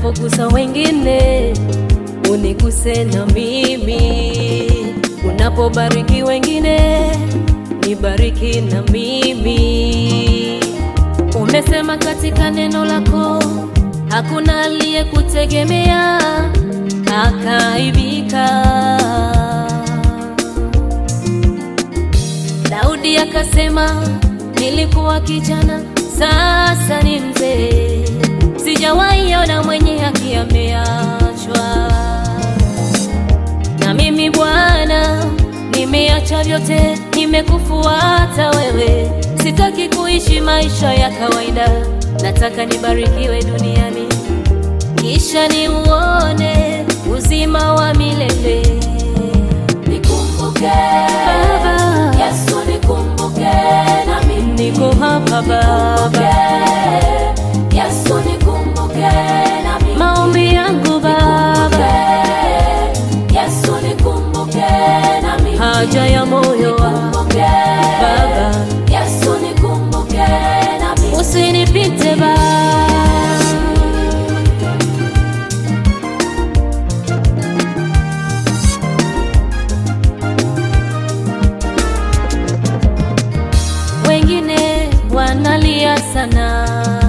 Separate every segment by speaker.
Speaker 1: unapogusa wengine uniguse na mimi, unapobariki wengine nibariki na mimi. Umesema katika neno lako hakuna aliyekutegemea akaibika. Daudi akasema, nilikuwa kijana, sasa ni mzee, sijawahi ona mwenye haki ameachwa. Na mimi Bwana, nimeacha vyote, nimekufuata wewe, sitaki kuishi maisha ya kawaida, nataka nibarikiwe duniani, kisha niuone uzima wa milele.
Speaker 2: Nikumbuke
Speaker 1: Baba,
Speaker 2: Yesu, nikumbuke na mimi
Speaker 1: niko hapa Baba,
Speaker 2: Yesu, nikumbuke na mimi
Speaker 1: maombi yangu Baba,
Speaker 2: Yesu, nikumbuke na mimi
Speaker 1: haja ya moyo wangu
Speaker 2: Nikumbuke
Speaker 1: Baba,
Speaker 2: Yesu, nikumbuke na mimi
Speaker 1: usinipite Baba. Wengine wanalia sana,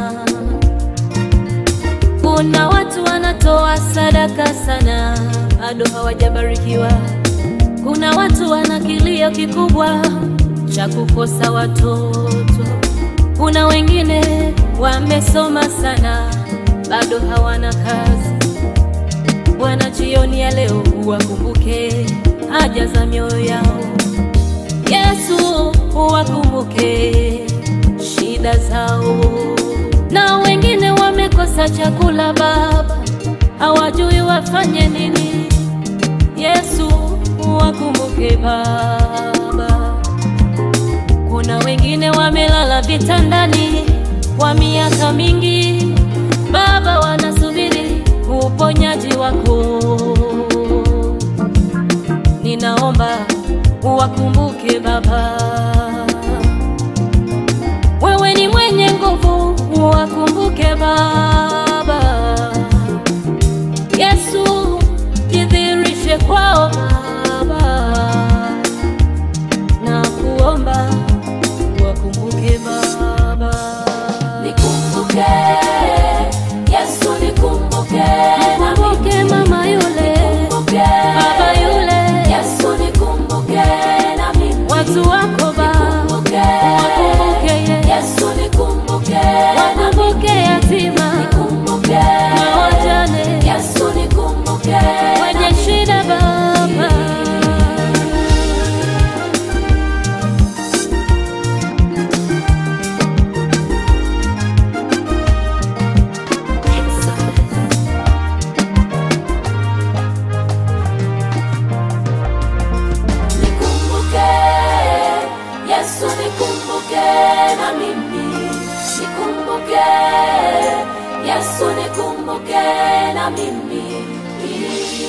Speaker 1: kuna watu wanatoa sadaka sana, bado hawajabarikiwa. Kuna watu wana kilio kikubwa cha kukosa watoto. Kuna wengine wamesoma sana, bado hawana kazi. Bwana, jioni ya leo uwakumbuke haja za mioyo yao. Yesu, uwakumbuke shida zao. Na wengine wamekosa chakula Baba, hawajui wafanye nini. Yesu, uwakumbuke Baba. Kuna wengine wamelala vitandani kwa miaka mingi, Baba, wanasubiri uponyaji wako. Ninaomba uwakumbuke Baba, wewe ni mwenye nguvu, uwakumbuke Baba. Yesu, jidhihirishe kwao Baba, na kuomba uwakumbuke Baba.
Speaker 2: Nikumbuke Yesu, nikumbuke na mimi
Speaker 1: Kumbuke mama yule,
Speaker 2: Nikumbuke
Speaker 1: baba yule,
Speaker 2: Yesu, nikumbuke na mimi
Speaker 1: watu wako Baba,
Speaker 2: Nikumbuke
Speaker 1: wakumbuke ye,
Speaker 2: Yesu, nikumbuke
Speaker 1: wakumbuke yatima
Speaker 2: Nikumbuke
Speaker 1: na wajane
Speaker 2: Yesu, nikumbuke
Speaker 1: wenye shida Baba.
Speaker 2: Nikumbuke Yesu, nikumbuke na mimi Nikumbuke Yesu, nikumbuke na mimi